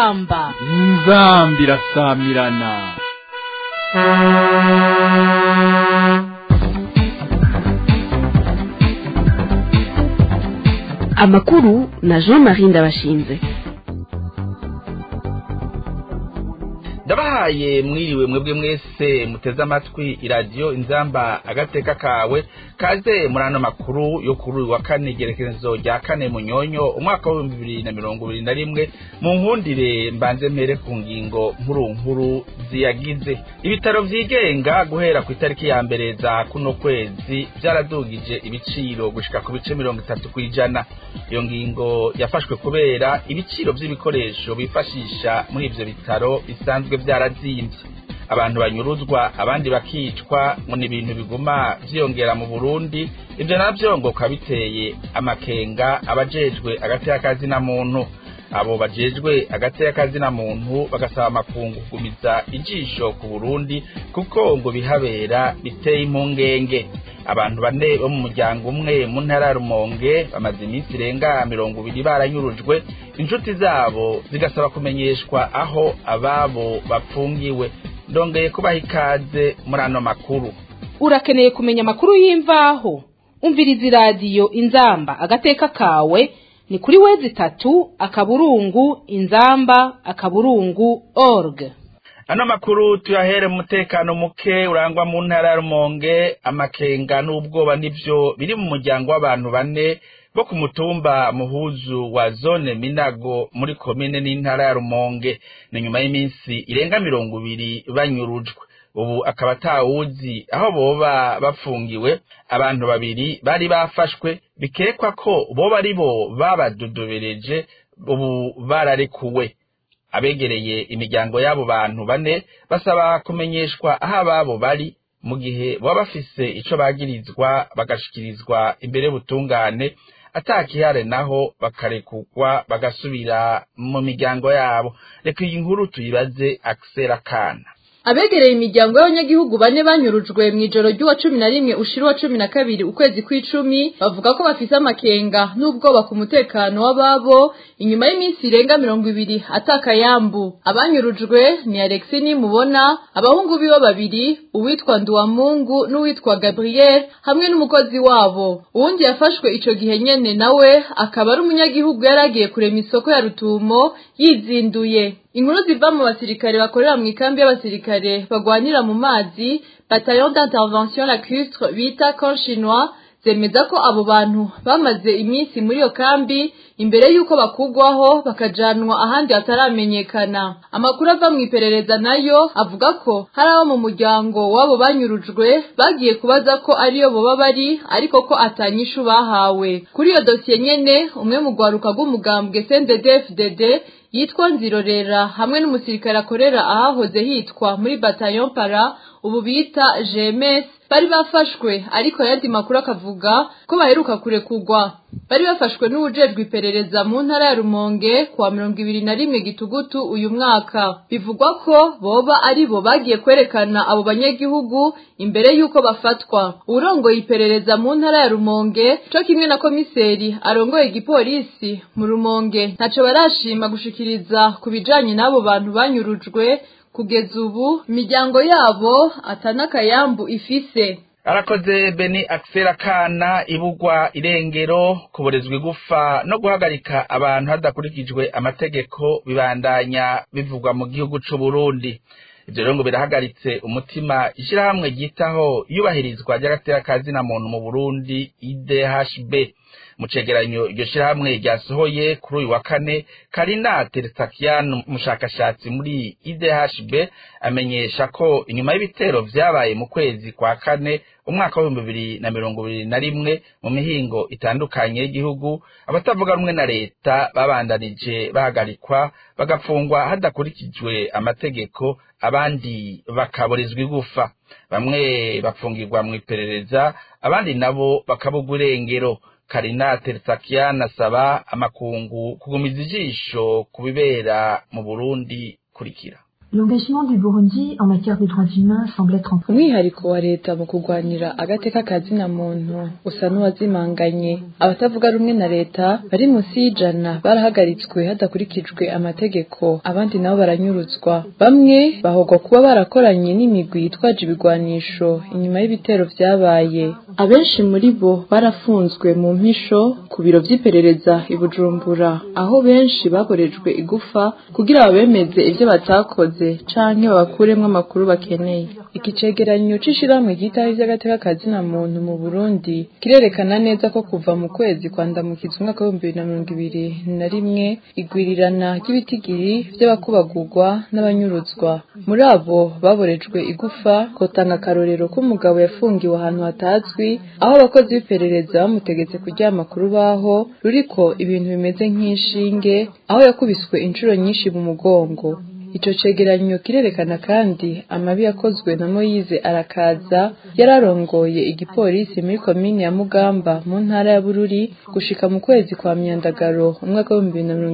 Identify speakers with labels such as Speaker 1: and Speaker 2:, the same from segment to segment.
Speaker 1: inzamba
Speaker 2: inzambi irasamirana
Speaker 3: amakuru na jean marie ndabashinze
Speaker 4: ndabahaye mwiriwe mwebwe mwese muteze amatwi iradiyo inzamba agateka kawe kaze muri ano makuru yo kuri uyu wa kane igerekezo rya kane munyonyo umwaka w'ibihumbi bibiri na mirongo ibiri na rimwe mu nkundire mbanze mpere ku ngingo nkuru nkuru ziyagize ibitaro vyigenga guhera ku itariki ya mbere za kuno kwezi vyaradugije ibiciro gushika ku bice mirongo itatu kw'ijana iyo ngingo yafashwe kubera ibiciro vy'ibikoresho bifashisha muri ivyo bitaro bisanzwe vyarazimvye abantu banyuruzwa abandi bakicwa ngo ni ibintu biguma vyiyongera mu burundi ivyo navyo ngo bikaba biteye amakenga abajejwe agateka kazina muntu abo bajejwe agateka kazina muntu bagasaba amakungu kugumiza ijisho ku burundi kuko ngo bihabera biteye impungenge abantu bane bo mu muryango umwe mu ntara ya rumonge bamaze iminsi irenga mirongo ibiri baranyurujwe inshuti zabo zigasaba kumenyeshwa aho ababo bapfungiwe ndongeye kubaha ikaze muri ano makuru
Speaker 1: urakeneye kumenya amakuru y'imvaho umviriza iradiyo inzamba agateka kawe ni kuri wezi itatu akaburungu inzamba akaburungu org
Speaker 4: ano makuru tuyahere mu mutekano muke urangwa mu ntara ya rumonge amakenga n'ubwoba nivyo biri mu muryango w'abantu bane bo ku mutumba muhuzu wa zone minago muri komine n'intara ya rumonge ni nyuma y'iminsi irenga mirongo ibiri banyurujwe ubu akaba atawuzi aho boba bafungiwe abantu babiri bari bafashwe bikekwa ko boba ari bo babadodobereje ubu bararekuwe abegereye imiryango y'abo bantu bane basaba kumenyeshwa aho ababo bari mu gihe baba bafise ico bagirizwa bagashikirizwa imbere butungane atakihare naho bakarekugwa bagasubira mu miryango yabo reka iyi nkuru tuyibaze akisera kana
Speaker 5: abegereye imiryango y'abanyagihugu bane banyurujwe mu ijoro ry'uwa cumi na rimwe ushira uwa cumi na kabiri ukwezi kw'icumi bavuga ko bafise amakenga n'ubwoba ku mutekano w'ababo inyuma y'iminsi irenga mirongo ibiri atakayambu abanyurujwe ni alexi nimubona abahungu biwe babiri uwitwa nduwamungu n'uwitwa gabriel hamwe n'umukozi wabo uwundi yafashwe ico gihe nyene nawe akaba ari umunyagihugu yari agiye kurema isoko ya rutumo yizinduye inkuru ziva mu basirikare bakorera mu ikambi y'abasirikare bagwanira mu mazi bataillon d'intervention lacustre bita camp chinois zemeza ko abo bantu bamaze iminsi muri iyo kambi imbere y'uko bakugwaho bakajanwa ahandi hataramenyekana amakuru ava mu iperereza nayo avuga ko hari abo mu muryango w'abo banyurujwe bagiye kubaza ko ariyo boba bari ariko ko atanyishu bahawe kuri iyo dosiye nyene umwe mu rwaruka rw'umugambwe CNDD-FDD yitwa nzirorera hamwe n'umusirikare akorera ahahoze hitwa muri bataillon para ubu bita GMS bari bafashwe ariko yandi makuru akavuga ko baheruka kurekugwa bari bafashwe n'ubujejwe iperereza mu ntara ya Rumonge kuwa mirongo ibiri na rimwe gitugutu uyu mwaka bivugwa ko boba ari bo bagiye kwerekana abo banyagihugu imbere y'uko bafatwa urongoye iperereza mu ntara ya Rumonge co kimwe na komiseri arongoye igipolisi mu Rumonge ntaco barashima gushikiriza ku bijanye n'abo bantu banyurujwe kugeza ubu imiryango yabo atanakayambu ifise
Speaker 4: arakoze beni akisera kana ibugwa irengero kuborezwa igufa no guhagarika abantu hadakurikijwe amategeko bibandanya bivugwa mu gihugu c'u Burundi ivyo rero ngo birahagaritse umutima ishirahamwe ryitaho iyubahirizwa ry'agateka kazina muntu mu Burundi IDHB mu cegeranyo iryo shirahamwe ryasohoye kuri uyu wa kane Karina Tersakian umushakashatsi muri IDHB amenyesha ko inyuma y'ibitero vyabaye mu kwezi kwa kane umwaka w'ibihumbi bibiri na mirongo ibiri na rimwe mu mihingo itandukanye y'igihugu abatavuga rumwe na leta babandanije bahagarikwa bagafungwa hadakurikijwe amategeko abandi bakaburizwa igufa bamwe bapfungirwa mu iperereza abandi nabo bakabugwa irengero Karina Tersakian asaba amakungu kugumiza ijisho ku bibera mu Burundi kurikira
Speaker 6: L'engagement du Burundi en matière de droits humains semble être en
Speaker 5: umwihariko wa leta mu kurwanira agateka kazina muntu usa n'uwazimanganye abatavuga rumwe na leta bari munsi y'ijana barahagaritswe hadakurikijwe amategeko abandi nabo baranyuruzwa bamwe bahogwa kuba barakoranye n'imigwi yitwaje ibigwanisho inyuma y'ibitero vyabaye abenshi muri bo barafunzwe mu mpisho ku biro vy'iperereza i Bujumbura aho benshi bakorejwe igufa kugira babemeze ivyo batakoze canke babakuremwo amakuru bakeneye iki cegeranyo c'ishirahamwe ryitaho ivy'agateka kazina muntu mu Burundi kirerekana neza ko kuva mu kwezi kwa ndamukiza umwaka w'ibihumbi bibiri na mirongo ibiri na rimwe igwirirana ry'ibitigiri vy'abakubagurwa n'abanyuruzwa muri abo baborejwe igufa kotanga akarorero k'umugabo yafungiwe ahantu hatazwi aho abakozi b'iperereza bamutegetse kuryama ku rubaho ruriko ibintu bimeze nk'inshinge aho yakubiswe inshuro nyinshi mu mugongo ico cegeranyo kirerekana kandi amabi yakozwe na Moyize arakaza yararongoye igipolisi muri komine ya Mugamba mu ntara ya Bururi gushika mu kwezi kwa myandagaro umwaka wa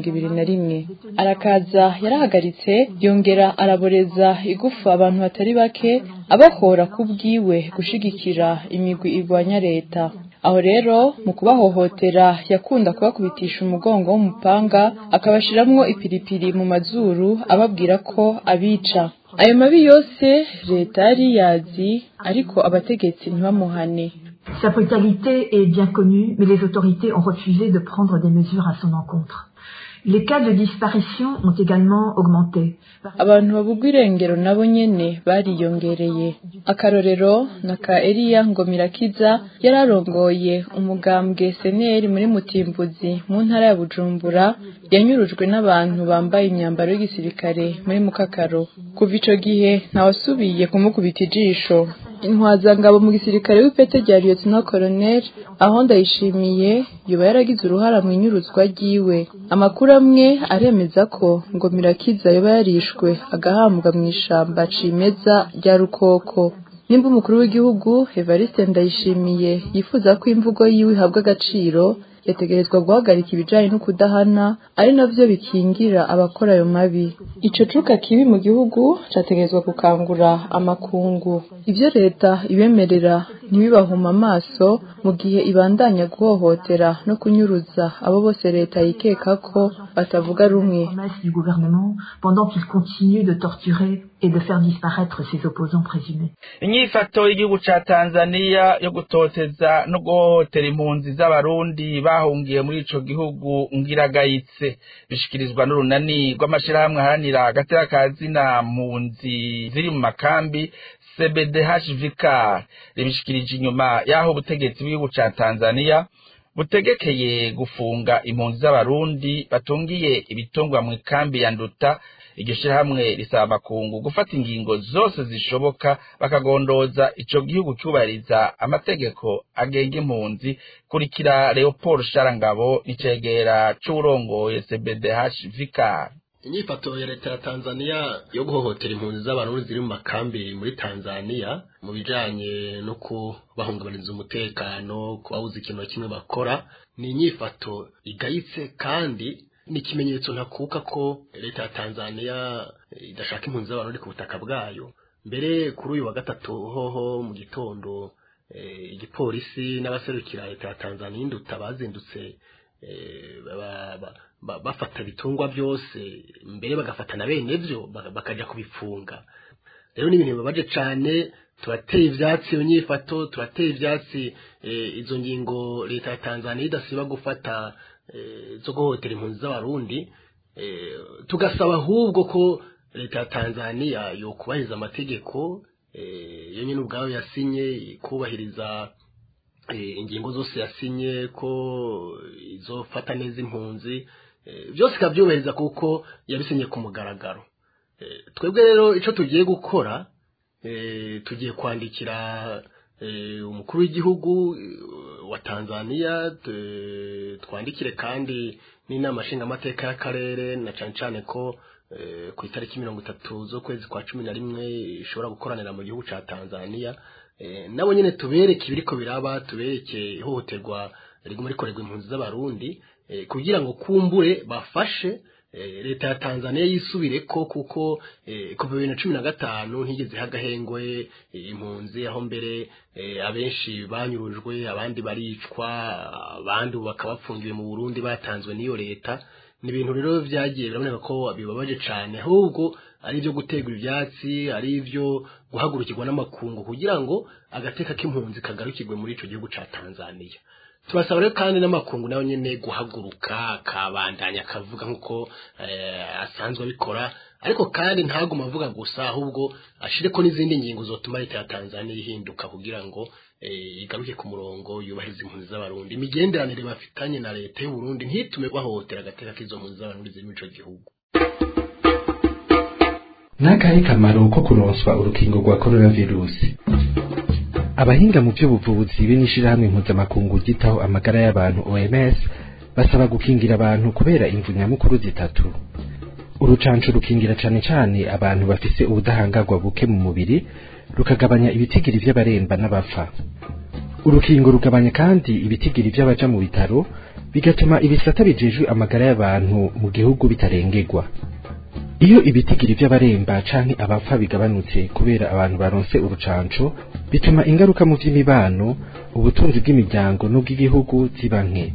Speaker 5: 2021 arakaza yarahagaritse yongera araboreza igufa abantu batari bake abahora kubwiwe gushigikira imigwi igwanya leta aho rero mu kubahohotera yakunda kubakubitisha umugongo w'umupanga akabashiramwo ipiripiri mu mazuru ababwira ko abica ayo mabi yose leta yari yazi ariko abategetsi ntibamuhane
Speaker 6: Sa brutalité est bien connue, mais les autorités ont refusé de prendre des mesures à son encontre. Les cas de disparition ont également augmenté.
Speaker 5: abantu babugwa irengero nabo nyene bariyongereye akarorero na ka Eliya Ngomirakiza yararongoye umugambwe seneri muri Mutimbuzi mu ntara ya Bujumbura yanyurujwe n'abantu bambaye imyambaro y'igisirikare muri Mukakaro kuva ico gihe ntawasubiye kumukubita ijisho intwazangabo mu gisirikare w'ipete rya Lieutenant Colonel aho ndayishimiye yoba yaragize uruhara mu inyuruzwa ryiwe amakuru amwe aremeza ko ngo Mirakiza yoba yarishwe agahambwa mu ishamba cimeza rya Rukoko nimba umukuru w'igihugu Evariste Ndayishimiye yifuza ko imvugo yiwe ihabwa agaciro yategerezwa guhagarika ibijanye no kudahana ari navyo bikingira abakora ayo mabi ico cuka kibi mu gihugu categerezwa gukangura amakungu ivyo leta ibemerera ntibibahuma amaso mu gihe ibandanya guhohotera no kunyuruza abo bose leta yikeka ko batavuga rumwe
Speaker 6: promesses du gouvernement pendant qu'il continue de torturer et de faire disparaître ses opposants présumés.
Speaker 4: inyifato y'igihugu ca tanzaniya yo gutoteza no guhohotera impunzi z'abarundi bahungiye muri ico gihugu ngiragayitse bishikirizwa n'urunani rw'amashirahamwe aharanira agateka ka zina mpunzi ziri mu makambi cbdhvk ribishikirije inyuma y'aho ubutegetsi bw'igihugu ca tanzaniya butegekeye gufunga impunzi z'abarundi batungiye ibitungwa mu ikambi ya nduta iryo shirahamwe risaba amakungu gufata ingingo zose zishoboka bakagondoza ico gihugu cyubahiriza amategeko agenga impunzi kurikira leopold sharangabo n'icegera c'uwurongoye cbdh vikar
Speaker 7: inyifato ya leta ya tanzania yo guhohotera impunzi z'abarundi ziri mu makambi muri tanzania mu bijanye no kubahungabaniza umutekano kubabuza ikintu na kimwe bakora ni inyifato igayitse kandi ni ikimenyetso ntakuka ko leta ya tanzania idashaka impunzi z'abarundi ku butaka bwayo mbere kuri uyu wa gatatu hoho mu gitondo eh, igipolisi n'abaserukira leta ya tanzania induta bazindutse eh, ba- ba- ba- bafata ibitungwa byose mbere bagafata na bene byo baka- bakaja kubifunga rero ni ibintu bibabaje cane turateye ivyatsi iyo nyifato turateye ivyatsi eh, izo ngingo leta ya tanzania idasiba gufata eh, zo guhohotera impunzi z'abarundi eh, tugasaba ahubwo ko leta ya tanzania yokubahiriza amategeko eh, yo nyine ubwayo yasinye kubahiriza eh, ingingo zose yasinye ko izofata neza impunzi eh, byose ikabyubahiriza kuko yabisinye ku mugaragaro Eh, twebwe rero icyo tugiye gukora eh, tugiye kwandikira eh, umukuru w'igihugu eh, wa tanzania t- twandikire kandi n'inama nshingamateka y'akarere na cyane cyane ko eh, ku itariki mirongo itatu z'ukwezi kwa cumi na rimwe ishobora gukoranira mu gihugu cya tanzania Eh, nabo nyine tubereke ibiriko biraba tubereke ihohoterwa riguma rikorerwa impunzi z'abarundi eh, kugira ngo kumbure bafashe leta ya Tanzania yisubire ko kuko kuva bibiri na cumi na gatanu ntigeze hagahengwe impunzi aho mbere abenshi banyurujwe abandi baricwa abandi bakaba bafungiwe mu Burundi batanzwe n'iyo leta ni ibintu rero byagiye biraboneka ko bibabaje cyane ahubwo ari ibyo gutegura ibyatsi ari ibyo guhagurukirwa n'amakungu kugira ngo agateka k'impunzi kagarukirwe muri icyo gihugu cya Tanzania tubasaba rero kandi n'amakungu nayo nyine guhaguruka akabandanya akavuga nk'uko asanzwe abikora ariko kandi ntaguma avuga gusa ahubwo ashire ko n'izindi ngingo zotuma leta ya Tanzania ihinduka kugira ngo igaruke ku murongo yubahiriza impunzi z'abarundi imigenderanire bafitanye na leta y'u Burundi ntitume bahohotera agateka k'izo mpunzi z'abarundi ziri muri ico gihugu
Speaker 8: n'akahe kamaro ko kuronswa urukingo rwa coronavirusi abahinga mu by'ubuvuzi b'inishirahamwe mpuzamakungu ryitaho amagara y'abantu OMS basaba gukingira abantu kubera imvu nyamukuru zitatu urucanco rukingira cane cane abantu bafise ubudahangarwa buke mu mubiri rukagabanya ibitigiri vy'abaremba n'abapfa urukingo rugabanya kandi ibitigiri vy'abaja mu bitaro bigatuma ibisata bijejwe amagara y'abantu mu gihugu bitarengerwa iyo ibitigiri vy'abaremba canke abapfa bigabanutse kubera abantu baronse urucanco bituma ingaruka mu vy'imibano ubutunzi bw'imiryango n'ubw'igihugu ziba nke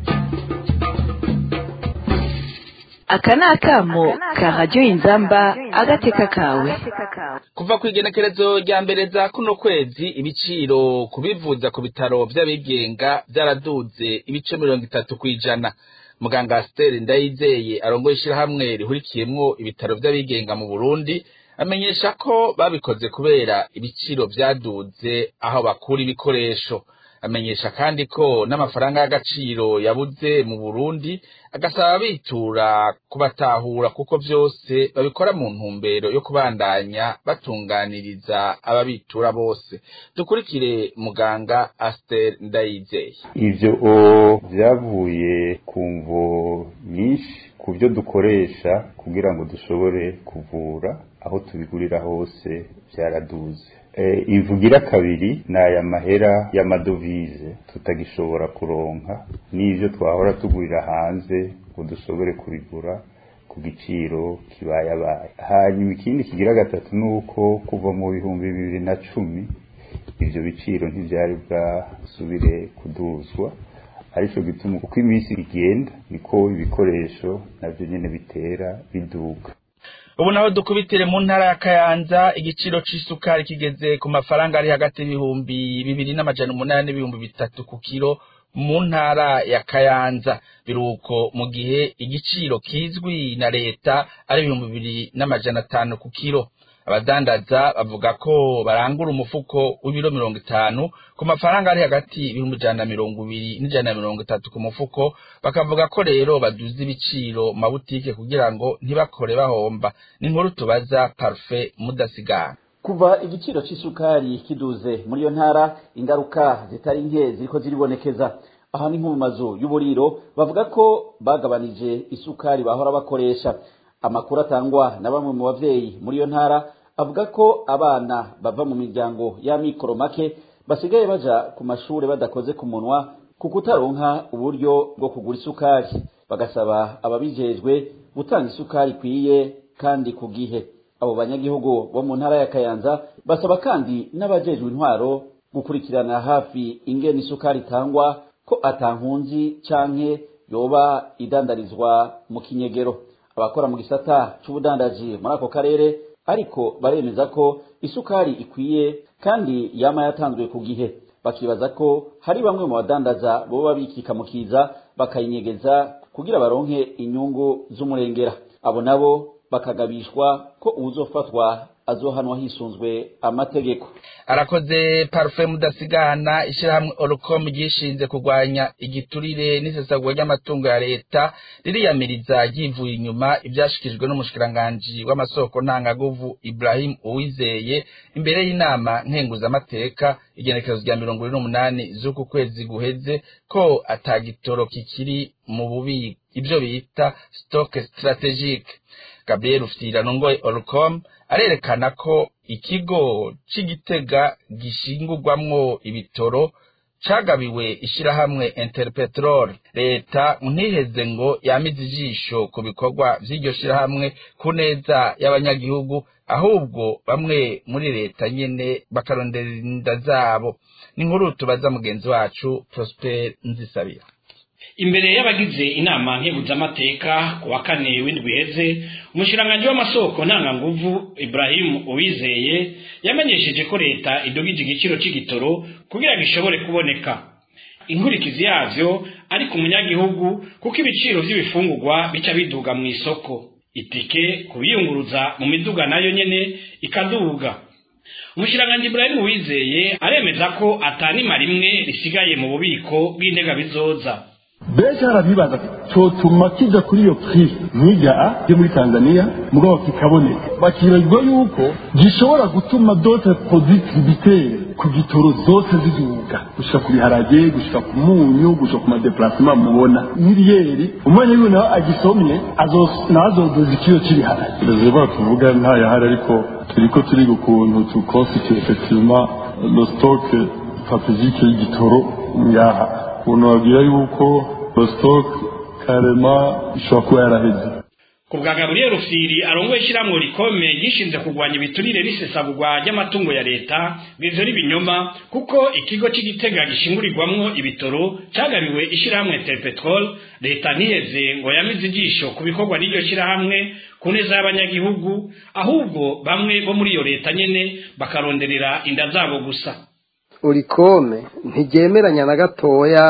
Speaker 3: aka ni akamo ka radiyo inzamba agateka kawe
Speaker 4: kuva ku igenekerezo rya mbere za kuno kwezi ibiciro kubivuza ku bitaro vy'abigenga vyaraduze ibice mirongo itatu kw'ijana muganga Stella Ndayizeye arongoye ishirahamwe rihurikiyemwo ibitaro vy'abigenga mu Burundi amenyesha ko babikoze kubera ibiciro vyaduze aho bakura ibikoresho amenyesha kandi ko n'amafaranga y'agaciro yabuze mu Burundi agasaba bitura kubatahura kuko vyose babikora mu ntumbero yo kubandanya batunganiriza ababitura bose dukurikire muganga Aster Ndayizeye
Speaker 9: ivyo vyavuye ku mvo nyinshi ku byo dukoresha kugira ngo dushobore kuvura aho tubigurira hose byaraduze ivugira kabiri ni aya mahera y'amadovize tutagishobora kuronka n'ibyo twahora tugurira hanze ngo dushobore kubigura ku giciro kibayabaye hanyuma ikindi kigira gatatu ni uko kuva mu bihumbi bibiri na cumi ibyo biciro ntibyari bwasubire kuduzwa aricyo gituma uko iminsi igenda niko ibikoresho nabyo nyine bitera biduka
Speaker 4: ubu naho dukubitire mu ntara ya kayanza igiciro c'isukari kigeze ku mafaranga ari hagati y'ibihumbi bibiri n'amajana umunani n'ibihumbi bitatu ku kiro mu ntara ya kayanza biruko mu gihe igiciro kizwi na leta ari ibihumbi bibiri n'amajana atanu ku kiro abadandaza bavuga ko barangura umufuko w'ibiro mirongo itanu ku mafaranga ari hagati y'ibihumbi ijana na mirongo ibiri n'ijana na mirongo itatu ku mufuko bakavuga ko rero baduza ibiciro mu mabutike kugira ngo ntibakore bahomba ni inkuru tubaza parufe mudasigana
Speaker 10: kuva igiciro c'isukari kiduze muri iyo ntara ingaruka zitari nke ziriko ziribonekeza aha ni nko mu mazu y'uburiro bavuga ko bagabanije isukari bahora bakoresha amakuru atangwa na bamwe mu bavyeyi muri iyo ntara avuga ko abana bava mu miryango y'amikoro make basigaye baja ku mashure badakoze ku munwa ku kutaronka uburyo bwo kugura isukari bagasaba ababijejwe gutanga isukari ikwiye kandi ku gihe abo banyagihugu bo mu ntara ya kayanza basaba kandi n'abajejwe intwaro gukurikirana hafi ingene isukari itangwa ko atankunzi canke yoba idandarizwa mu kinyegero abakora mu gisata c'ubudandaji muri ako karere ariko baremeza ko isukari ikwiye kandi yama yatanzwe ku gihe bakibaza ko hari bamwe mu badandaza boba bikika mu kiza bakayinyegeza kugira baronke inyungu z'umurengera abo nabo bakagabishwa ko uwuzofatwa azohanwa hisunzwe amategeko
Speaker 4: arakoze parufe mudasigana ishyirahamwe orukomu ryishinze kurwanya igiturire n'isesagura ry'amatungo ya leta ririyamiriza ryivuye inyuma ibyashyikirijwe n'umushikiranganji w'amasoko ntangaguvu ibrahim uwizeye imbere y'inama nkenguzamateka igenekerezo rya mirongo ine n'umunani z'uku kwezi guheze ko atagitoro kikiri mu bubiko ibyo bita sitoke sitarategike gabriel ufitira nongoye orukomu arerekana ko ikigo c'igitega gishingurwamwo ibitoro cagabiwe ishirahamwe interpetrol leta ntiheze ngo yamize ijisho ku bikorwa vy'iryo shirahamwe ku neza y'abanyagihugu ahubwo bamwe muri leta nyene bakarondera inda zabo ni nkuru tubaza mugenzi wacu prosper nzisabira
Speaker 11: imbere y'abagize inama nkebuzamateka ku wa kane w'indwi iheze umushiranganji w'amasoko ntanganguvu ibrahim uwizeye yamenyesheje ko leta idugije igiciro c'igitoro kugira gishobore kuboneka inkurikizi yavyo ari ku munyagihugu kuko ibiciro vy'ibifungurwa bica biduga mu isoko itike kubiyunguruza mu miduga nayo nyene ikaduga umushiranganji ibrahim uwizeye aremeza ko atanima rimwe risigaye mu bubiko bw'intega bizoza
Speaker 12: benshi harabibaza cyotuma kijya kuri iyo prix nk'ijya yo muri tanzania mugabo kikaboneka bakibagirwa yuko gishobora gutuma dote productivitaire ku gitoro zose ziduga gushika ku biharage gushika ku munyu gushika ku madeplasement mubona miliyeri umwanya wiwe nawe agisomye nawe azoduza ikiro cy'ibiharage reservoir tuvuga ntayahari ariko turiko turiga ukuntu tuconstitue effectivement le stock stratégique y'igitoro ngaha umuntu wabwira yuko stock karema ishobora kuba yaraheze
Speaker 11: ku bwa gaburiyeri rufiri arongoye ishyirahamwe rikome gishinze kurwanya ibiturire n'isesagurwa ry'amatungo ya leta bivyo n'ibinyoma kuko ikigo c'igitega gishingurirwamwo ibitoro cagabiwe ishyirahamwe terpetrol leta ntiheze ngo yamize ijisho ku bikorwa n'iryo shyirahamwe ku neza y'abanyagihugu ahubwo bamwe bo muri iyo leta nyene bakaronderera inda zabo gusa
Speaker 13: urikome ntigemeranya na gatoya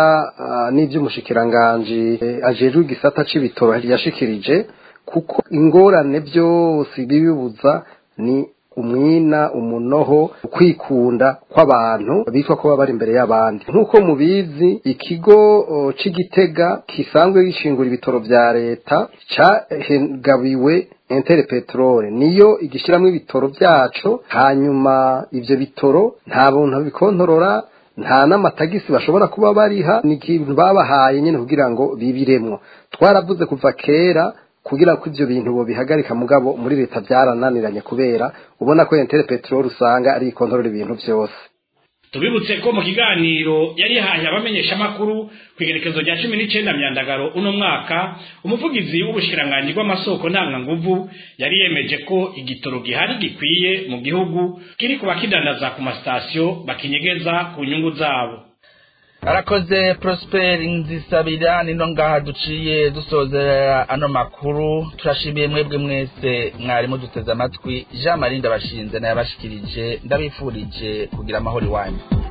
Speaker 13: n'iby'umushikiranganji ajejwe igisata c'ibitoro yashikirije kuko ingorane byose bibibuza ni umwina umunoho kwikunda kw'abantu bitwa ko baba bari imbere y'abandi nk'uko mubizi ikigo c'igitega kisanzwe gishingura ibitoro vya leta cagabiwe entere peteroli niyo igishyiramo ibitoro byacu hanyuma ibyo bitoro nta buntu bikontorora nta n'amatagisi bashobora kuba bariha ni ikintu babahaye nyine kugira ngo bibiremwo twaravuze kuva kera kugira ko ibyo bintu bihagarika mugabo muri leta byarananiranye kubera ubona ko entere peteroli usanga ari ikontorora ibintu byose
Speaker 11: tubibutse ko mu kiganiro yari yahaye abamenyeshamakuru ku igerekezo rya cumi n'icenda myandagaro uno mwaka umuvugizi w'ubushikiranganji bw'amasoko ntanganguvu yari yemeje ko igitoro gihari gikwiye mu gihugu kiri ku bakidandaza ku masitasiyo bakinyegeza ku nyungu zabo
Speaker 4: arakoze prosper nzisabira nino ngaha duciye dusozera ano makuru turashimiye mwebwe mwese mwarimu duteze amatwi jean marie ndabashinze nayabashikirije ndabifurije kugira amahoro iwanyu